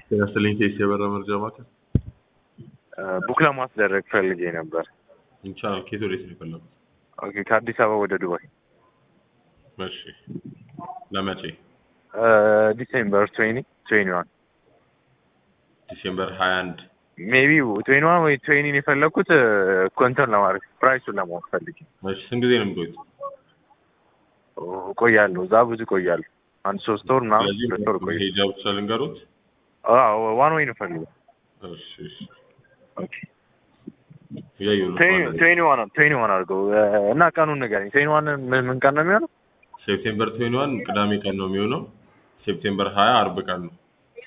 ጤና ይስጥልኝ ቴስ የበራ መርጃ ማዕከል ቡክ ለማስደረግ ፈልጌ ነበር። ይቻላል። ከየት ወዴት ነው የፈለጉት? ኦኬ ከአዲስ አበባ ወደ ዱባይ እሺ ለመቼ? ዲሴምበር ትዌኒ ትዌኒ ዋን ዲሴምበር ሀያ አንድ ሜቢ ትዌኒ ዋን ወይ ትዌኒን የፈለግኩት ኮንተን ለማድረግ ፕራይሱን ለማወቅ ፈልጌ እሺ ስንት ጊዜ ነው የሚቆዩት? እቆያለሁ። እዛ ብዙ እቆያለሁ። አንድ ሶስት ወር ምናምን ስለዚህ ሁለት ወር እቆያለሁ። ሄጃ ብቻ ልንገሩት። አዎ ዋን ወይ ነው ፈልገው እሺ እሺ ኦኬ እያየሁ ነው። ትዌኒ ዋን ትዌኒ ዋን አድርገው እና ቀኑን ንገረኝ። ትዌኒ ዋን ምን ምን ቀን ነው የሚሆነው? ሴፕቴምበር ትዌንቲ ዋን ቅዳሜ ቀን ነው የሚሆነው። ሴፕቴምበር ሀያ አርብ ቀን ነው።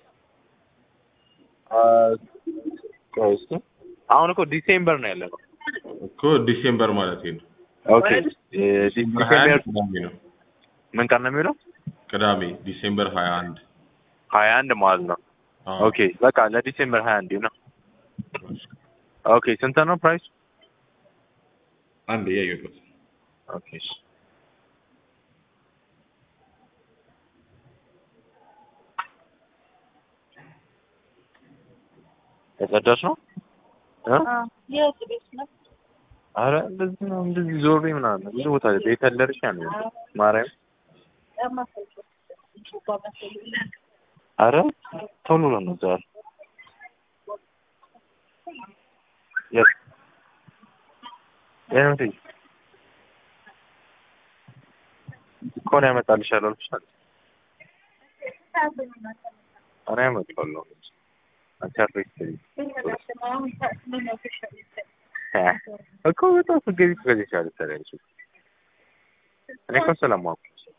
ቆይ እስኪ አሁን እኮ ዲሴምበር ነው ያለነው። እኮ ዲሴምበር ማለት ነው። ኦኬ ዲሴምበር ሀያ ዲሴምበር አንድ ቅዳሜ ነው። ምን ቀን ነው የሚውለው? ቅዳሜ ዲሴምበር ሀያ አንድ ሀያ አንድ ማለት ነው። አዎ። ኦኬ በቃ ለዲሴምበር ሀያ አንድ ነው። ኦኬ ስንት ነው ፕራይስ? አንድ እያየሁት ኦኬ እሺ። የጸዳች ነው እ? የት ቤት ነው? አረ እንደዚህ ነው እንደዚህ ዞሬ ምናምን ብዙ ቦታ ቤት ያለርሽ ነው ማርያም አረ ቶሎ ነው ዛሬ የት የት ኮን ያመጣልሻል አልኩሻል እኔ ያመጣለሁ አንቺ አትረስኝ እኮ በጣም ስትገቢ ትገዛሻለሽ ታዲያ አንቺ እኔ እኮ ስለማውቅ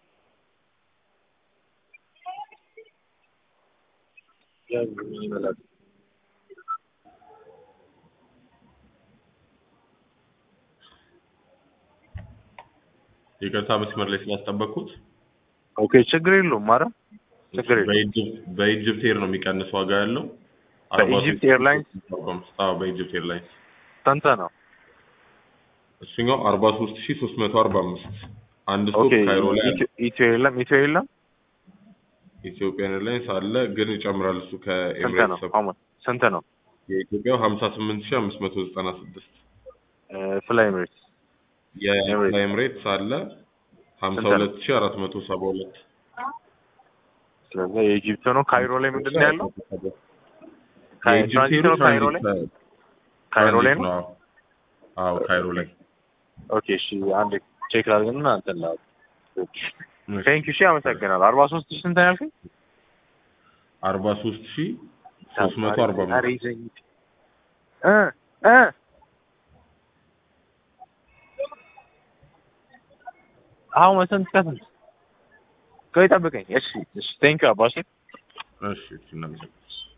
ይቅርታ መስመር ላይ ስላስጠበቅኩት። ኦኬ ችግር የለውም ኧረ ችግር የለውም በኢጅፕት በኢጅፕት ኤር ነው የሚቀንስ ዋጋ ያለው። በኢጅፕት ኤርላይንስ? አዎ በኢጅፕት ኤርላይንስ ስንት ነው እሱኛው አርባ ሶስት ሺ ሶስት መቶ አርባ አምስት አንድ ስቶፕ ኦኬ ካይሮ ላይ አለ። ኢትዮ- ኢትዮ የለም ኢትዮ የለም ኢትዮጵያን ኤርላይንስ አለ ግን ይጨምራል እሱ ስንት ከኤምሬትስ ነው ሰብ- አሁን ስንት ነው የኢትዮጵያው ሀምሳ ስምንት ሺ አምስት መቶ ዘጠና ስድስት ፍላይ ኤምሬትስ የኤምሬትስ አለ ሀምሳ ስንት ነው? ሁለት ሺ አራት መቶ ሰባ ሁለት ስለዚህ የኢጂፕት ነው ካይሮ ላይ ምንድን ነው ያለው የኢጅፕት ትራንዚት ነው ኤሮች ካይሮ አንድ ላይ ከ- ካይሮ ላይ ትራንዚት ነው አዎ። አዎ ካይሮ ላይ ኦኬ እሺ አንድ ቼክ ላድርግና እንትን ላድርግ ቴንክ ዩ እሺ አመሰግናለሁ አርባ ሶስት ሺህ ስንት ነው ያልከኝ አርባ ሶስት ሺ ሶስት መቶ አርባ ኧረ አምስት ይዘኝ እ እ አሁን ስንት ከስንት ቆይ ጠብቀኝ እሺ እሺ ቴንክ ዩ አባሽ እሺ እሺ እናመሰግናለን